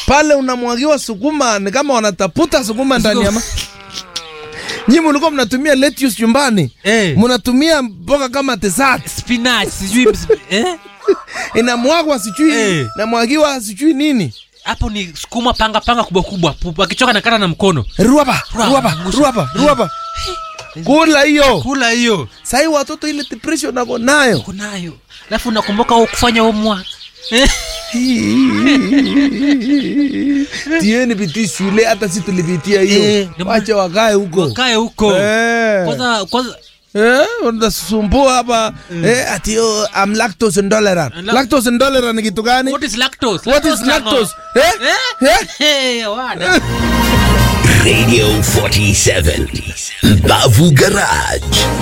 pale unamwagiwa sukuma, ni kama wanataputa sukuma ndani ya ma Nyinyi mlikuwa mnatumia lettuce nyumbani, Eh. mnatumia mboga kama dessert, spinach sijui ms- eh? inamwagwa sijui Eh. namwagiwa sijui nini, hapo ni sukuma panga panga kubwa kubwa Pu- akichoka nakata na mkono ruaba ruaba ruaba ruaba, kula hiyo. kula hiyo Sahii watoto ile depression wako nayo kunayo alafu nakumbuka kufanya umwa tieni bidii shule, hata si tulipitia hiyo. Eh, ndio maana- Wacha wakae huko kae huko Eh. kwanza kwanza Eh, unasumbua hapa eh, ati oh, I'm lactose intolerant. La- Lactose intolerant ni kitu gani? what is lactose What is lactose? Eh? eh Eh? hey, wana Radio 47. Bavu Garage.